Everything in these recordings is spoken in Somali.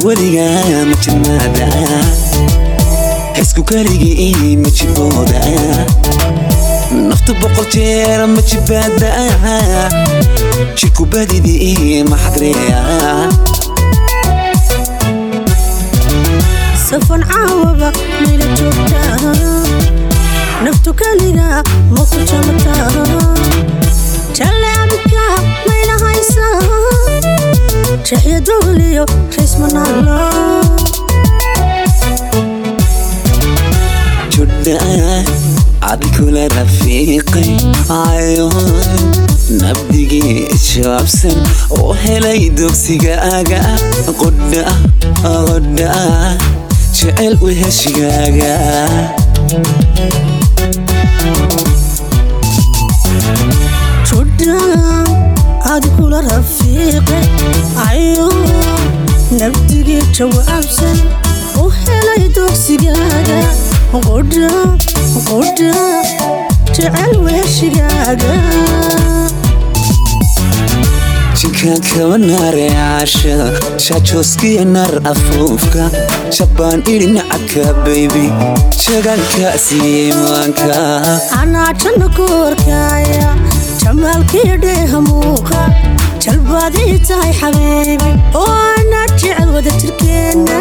weligaa ma jirmaada xisku keligii ma jibooda naftu boqol jeer ma jibaada jirku badidii ma xadreeya safan caawaba mayla joogtaa naftu keliga ma ku jamataa jalle abidka mayla haysaa jaxya dogliyo raysmanaalo judha cad kula rafiiqay cayoon nabdigii jawaabsan oo helay dugsigaaga qodha qodha jecel u heshigaaga judha aad kula rafiiqe ayo nabdigii jawaabsan u helay dugsigaaga qodha qodha jecel weeshigaaga jinkaan kaba naare caashada shaajooskiya nar afuufka shabbaan idhi nacabka baybi jagaankaasiiyey maanka anaa janno ku horkaaya jamaalkii dheeha muuqa jalbaadii tahay xabiibi oo anaa jecel wada jirkeenna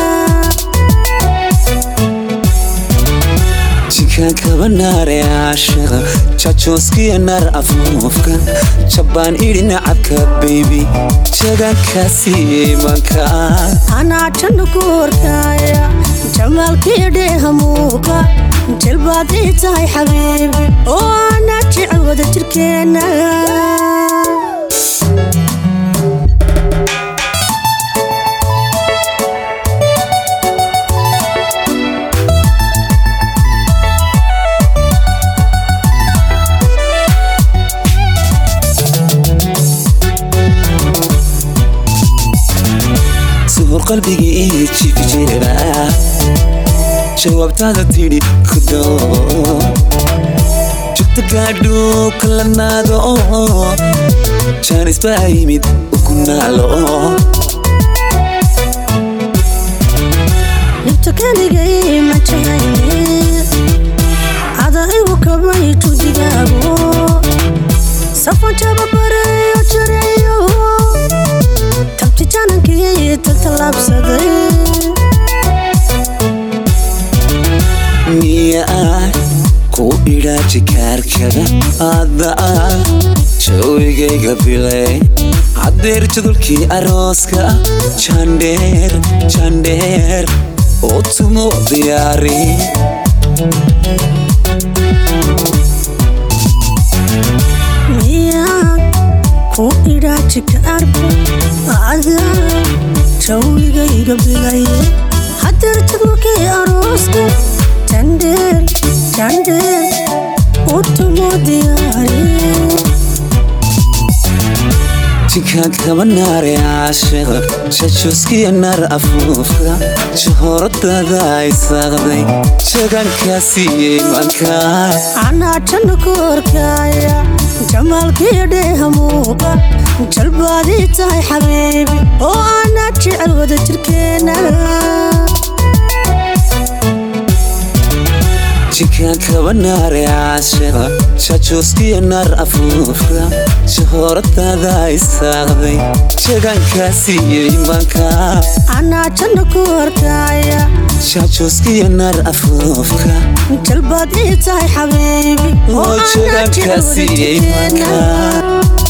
jinkaan kaba naare caashada shaajooskiya nar afuufka shabbaan idhi nacabka baybi jagaankaasiiyey maanka anaa janno ku horkaaya jamaalkii dheeha muuqa jalbaadii tahay xabiibi oo anaa jecel wada jirkeenna suhur qalbigii jifi jira jawaabtaada tidhi ku doo jugta gaadhu kalanaado jaanis baa yimid ukunaalo dhibta keligay ma jahayne ada igu kabay judigaago safan jababareyo jareeyo tabti janankii taltalaabsaday miyaa ku idhaa jikaarkada hadda jawigayga bilay haddeer jadulkii arooska jandheer jandheer oo tumo diyaari miyaa ku idhaa jikaarka ada jawigayga bilay hadeer jadwalkii arooska jandheer jandheer utumo diyaari jinkaan kaba naare caashada shajooskiya nar afuufka jahooradaada ay saaqday jagaankaasiiyey maanka anaa janno ku horkaaya jamaalkii dheeha muuqa jalbaadii tahay xabiibi oo anaa jecel wada jirkeenna jinkaan kaba naare caashada shajooskiya nar afuufka jahooradaada ay saaqday jagaankaasiiyey maanka anaa janno ku horkaaya shajooskiya nar afuufka jalbaadii tahay xabiibi oo oo anaa jecel wada jagaankaasiiyey jirkeenna maanka